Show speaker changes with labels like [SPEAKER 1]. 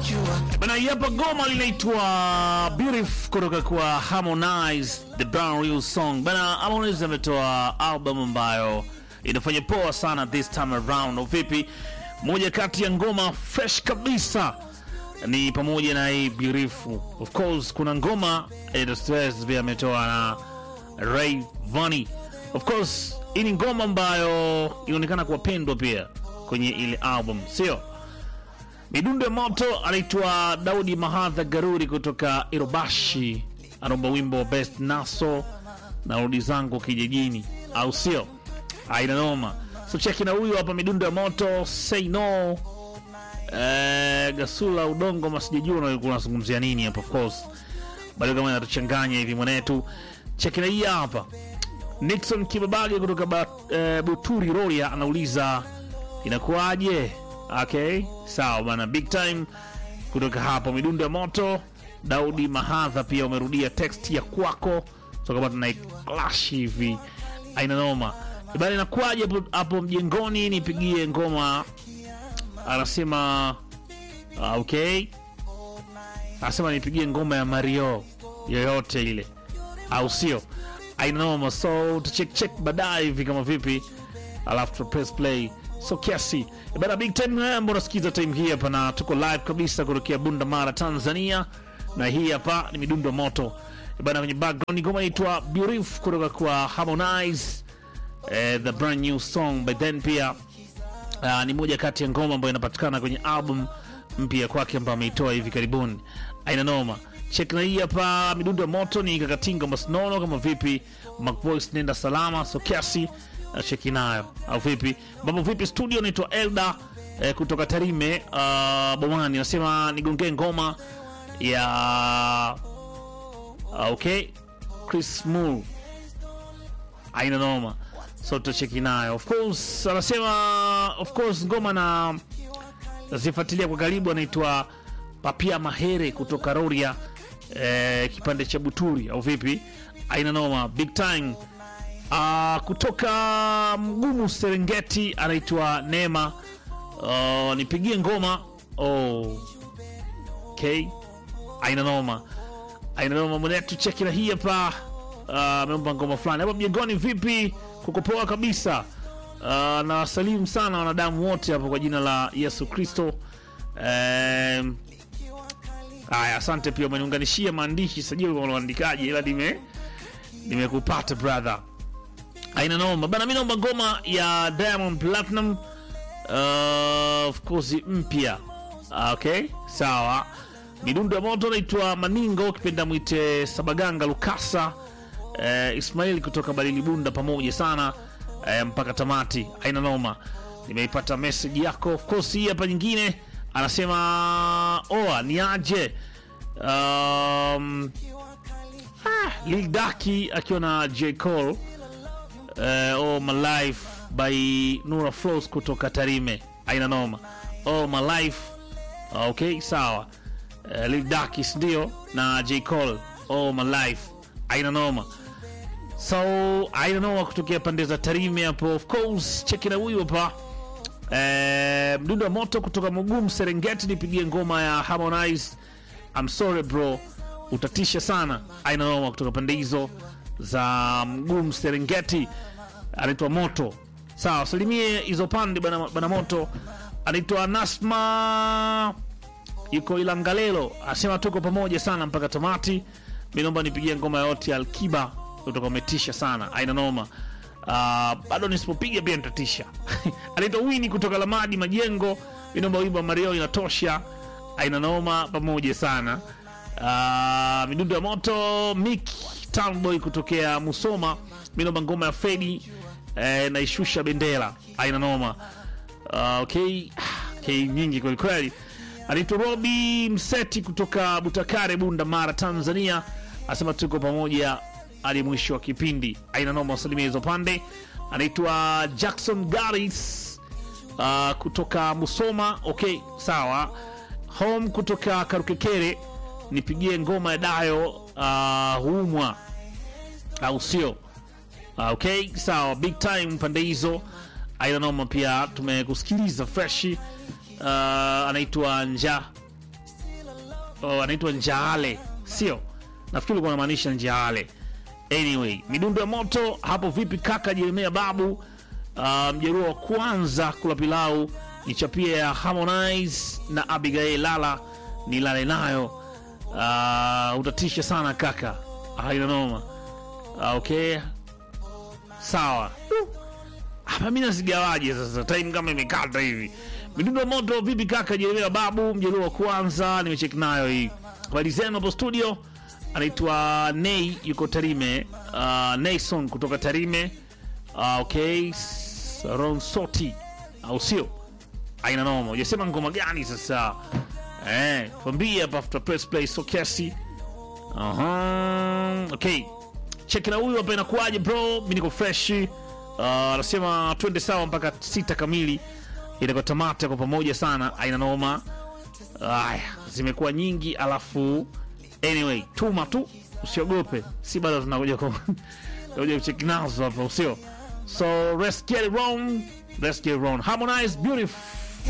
[SPEAKER 1] Bana, hii hapa goma linaitwa Beautiful kutoka kwa Harmonize, the brand new song. Bana, Harmonize ametoa album ambayo inafanya poa sana this time around. Vipi, moja kati ya ngoma fresh kabisa ni pamoja na hii Beautiful. Of course kuna ngoma eh, The Stress pia ametoa na Ray Vani. Of course hii ni ngoma ambayo inaonekana kuwapendwa pia kwenye ile album, sio? Midundo ya moto anaitwa Daudi Mahadha Garuri kutoka Irobashi, anaomba wimbo wa Best Naso na rudi zangu kijijini, au sio? Aina noma. So cheki na huyu hapa, midundo ya moto say no. Eh, Gasula udongo masijajua ulikuwa unazungumzia nini hapa, of course bado kama inatuchanganya hivi mwanetu. Cheki na hii hapa, Nixon Kibabage kutoka ba, eh, Buturi Roria anauliza inakuwaje? Okay, sawa bana, big time kutoka hapo midundo ya moto. Daudi Mahadha pia umerudia text ya kwako toka tuna clash hivi, aina noma bana, inakuwaje hapo hapo mjengoni? Nipigie ngoma, anasema ah, okay, anasema nipigie ngoma ya Mario yoyote ile, au sio? Aina noma, so tucheck check baadaye hivi kama vipi, alafu tu press play so kiasi bana big time ambao unasikiza time hii hapa na tuko live kabisa kutokea Bunda Mara Tanzania na hii hapa ni midundo moto bana kwenye background ngoma inaitwa Beautiful kutoka kwa Harmonize eh, the brand new song by then pia uh, ni moja kati ya ngoma ambayo inapatikana kwenye album mpya kwake ambayo ameitoa hivi karibuni aina noma check na hii hapa midundo ya moto ni kakatinga masnono kama vipi Macvoice nenda salama so kiasi na cheki nayo au vipi mambo vipi studio naitwa Elda eh, kutoka Tarime uh, Bomani nasema nigongee ngoma ya uh, okay Chris Moore aina noma so tutacheki nayo of course anasema of course ngoma na nazifuatilia kwa karibu anaitwa Papia Mahere kutoka Roria eh, kipande cha Buturi au vipi aina noma big time Uh, kutoka Mgumu Serengeti anaitwa Neema. Uh, nipigie ngoma oh. Okay. Aina noma, aina noma mwenetu, cheki na hii hapa. Ameomba uh, ngoma fulani hapa mjengoni. Vipi, kuko poa kabisa. Uh, na wasalimu sana wanadamu wote hapo kwa jina la Yesu Kristo. Um, haya, asante pia umeniunganishia maandishi, sajili unaandikaje, ila nime nimekupata brother aina noma bana, mi naomba ngoma ya Diamond Platinum uh, of course mpya. Okay, sawa. Midundo ya moto naitwa Maningo, kipenda mwite Sabaganga Lukasa uh, Ismail kutoka Balili Bunda, pamoja sana uh, mpaka tamati. Aina noma, nimeipata message yako. Of course hii hapa nyingine anasema oa ni aje um, ah, Lil Daki akiwa na J Cole Uh, oh my life by Nura Flows kutoka Tarime, aina noma. Oh my life okay, sawa. Uh, Lil Dakis ndio na J Cole, oh my life, aina noma. So aina noma kutokea pande za Tarime hapo, of course. Cheki na huyu hapa uh, mdundo wa moto kutoka Mugumu Serengeti, nipigie ngoma ya Harmonize I'm sorry bro, utatisha sana, aina noma kutoka pande hizo za Mgumu Serengeti, anaitwa Moto. Sawa, salimie hizo pande bana, bana Moto. Anaitwa Nasma, yuko Ilangalelo, asema tuko pamoja sana mpaka tamati. Mi naomba nipigie ngoma yote ya Alkiba, utakuwa umetisha sana, aina noma. Uh, bado nisipopiga pia nitatisha. anaitwa Wini kutoka Lamadi Majengo, mi naomba wimbo wa Mario inatosha, aina noma, pamoja sana. Uh, midundo ya moto Mick Townboy kutokea Musoma, minomba ngoma ya Fedi eh, naishusha bendera aina noma. Uh, okay. Okay, nyingi kweli kweli. Anaitwa Robi Mseti kutoka Butakare, Bunda Mara, Tanzania, asema tuko pamoja hadi mwisho wa kipindi. Aina noma, wasalimia hizo pande. Anaitwa Jackson Garis uh, kutoka Musoma. Okay, sawa. Home kutoka Karukekere nipigie ngoma ya Dayo uh, humwa au sio? Uh, okay sawa, big time pande hizo aina noma. Pia tumekusikiliza freshi uh, anaitwa Nja oh, anaitwa Njaale, sio? Nafikiri ulikuwa unamaanisha Njaale. Anyway, midundo ya moto hapo vipi kaka Jeremia Babu? Uh, mjeruhi wa kwanza kula pilau ni chapia ya Harmonize na Abigail Lala ni lale nayo. Uh, utatisha sana kaka, haina noma. Uh, okay, sawa. Uh, hapa mimi nasigawaje sasa, time kama imekata hivi. Midundo ya moto vipi kaka Jeremia Babu? Mjeruhi wa kwanza nimecheki nayo hii. Habari zenu hapo studio anaitwa Nei yuko Tarime. Uh, Nayson kutoka Tarime. Uh, okay, Ron Soti au sio? Aina noma. Hujasema ngoma gani sasa? Eh, tuambie hapa after press play so kiasi. Aha. Okay. Check na huyu hapa inakuaje bro? Mimi niko fresh. Uh, anasema twende sawa mpaka sita kamili. Itakuwa tamata kwa pamoja sana. Aina noma. Aya, zimekuwa nyingi alafu anyway, tuma tu, usiogope, si bado tunakuja kwa kuja kucheki nazo hapa, usio so let's get it wrong, let's get it wrong. Harmonize beautiful